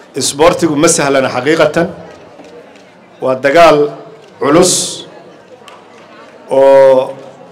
isboortigu ma sahlana xaqiiqatan waa dagaal culus oo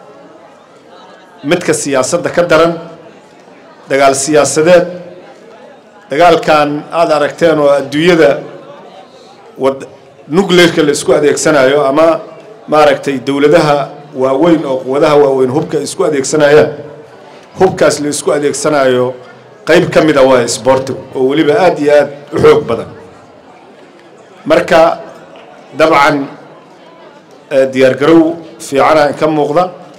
midka siyaasadda ka daran dagaal siyaasadeed dagaalkan aada aragteen oo adduunyada wad nuclearka la isku adeegsanayo ama maaragtay dowladaha waaweyn oo quwadaha waaweyn hubka isku adeegsanayaan hubkaas la isku adeegsanayo qayb ka mida waa isboortigu oo weliba aada iyo aada u xoog badan marka dabcan diyaargarow fiicana ka muuqda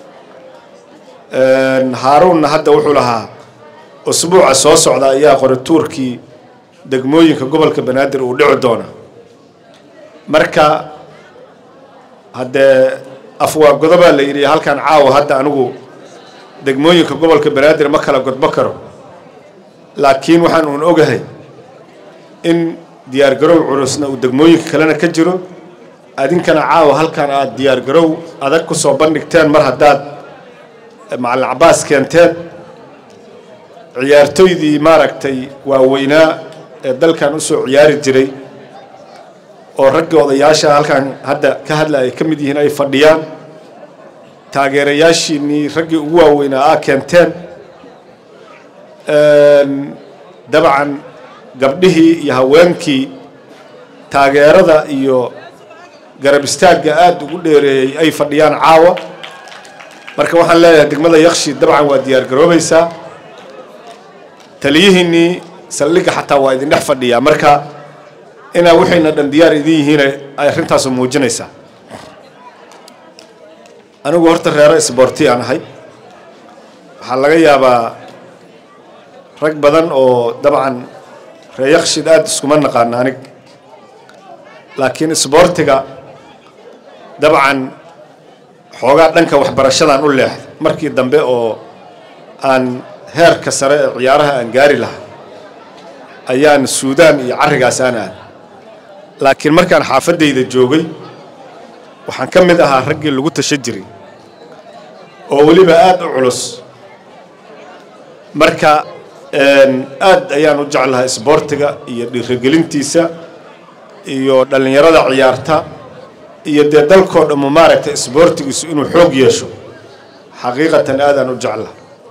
haaruunna hadda wuxuu lahaa usbuuca soo socda ayaa qori tuurkii degmooyinka gobolka banaadir uu dhici doona marka haddee afwaagodo baa la yidhi halkan caawa hadda anigu degmooyinka gobolka banaadir ma kala godbo karo laakiin waxaan uun ogahay in diyaargarow culusna uu degmooyinka kalena ka jiro adinkana caawa halkan aada diyaargarow adag ku soo bandhigteen mar haddaad macalin cabaas keenteen ciyaartoydii maaragtay waaweynaa ee dalkan usoo ciyaari jiray oo raggii odayaasha halkan hadda ka hadla ay ka mid yihiin ay fadhiyaan taageerayaashiinnii raggii ugu waaweynaa aa keenteen dabcan gabdhihii iyo haweenkii taageerada iyo garab istaagga aada ugu dheereeyey ay fadhiyaan caawa marka waxaan leeyahay degmada yakshi dabcan waa diyaar garoobaysaa taliyihiinnii saldhigga xataa waa idin dhex fadhiyaa marka inaa waxayna dhan diyaar idin yihiin ay arrintaasu muujinaysaa anigu horta reero isboorti aan ahay waxaa laga yaabaa rag badan oo dabcan ree yakshid aada iskuma naqaana anig laakiin isboortiga dabcan xoogaa dhanka waxbarashadan u leexday markii dambe oo aan heerka sare ee ciyaaraha aan gaari lahaa ayaan suudaan iyo carrigaas aan aad laakiin markaan xaafaddayda joogay waxaan ka mid ahaa raggii lagu tashan jiray oo weliba aada u culus marka aad ayaan u jeclahay isboortiga iyo dhiirigelintiisa iyo dhallinyarada ciyaarta iyo dee dalkoo dhammu maaragtay isboortigiisu inuu xoog yeesho xaqiiqatan aadaan u jeclahay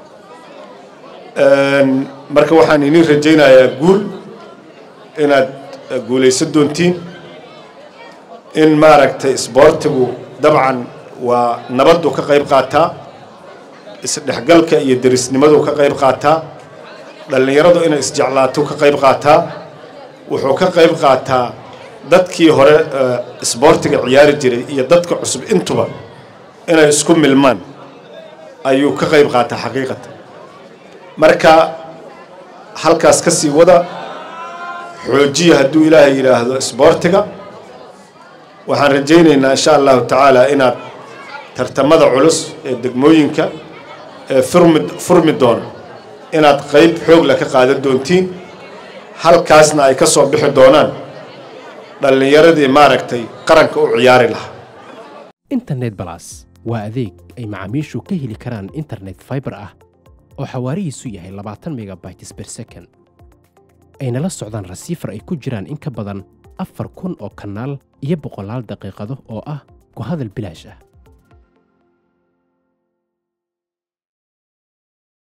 marka waxaan iniin rajaynayaa guul inaad guulaysan doontiin in maaragtay isboortigu dabcan waa nabaddu ka qayb qaataa isdhexgalka iyo derisnimadu ka qayb qaataa dhallinyaradu inay isjeclaato ka qayb qaataa wuxuu ka qayb qaataa dadkii hore isboortiga ciyaari jiray iyo dadka cusub intuba inay isku milmaan ayuu ka qayb qaataa xaqiiqatan marka halkaas ka sii wada xoojiya hadduu ilaahay yidhaahdo isboortiga waxaan rajaynaynaa insha allahu tacaala inaad tartamada culus ee degmooyinka ee furmi furmi doona inaad qayb xoogla ka qaadan doontiin halkaasna ay ka soo bixi doonaan dhallinyaradii maaragtay qaranka u ciyaari lahaa internet balas waa adeeg ay macaamiishu ka heli karaan internet fiber ah oo xawaarihiisu yahay labaatan megabytes per second ayna la socdaan rasiifar ay ku jiraan in ka badan afar kun oo kanaal iyo boqolaal daqiiqado oo ah ku hadal bilaash ah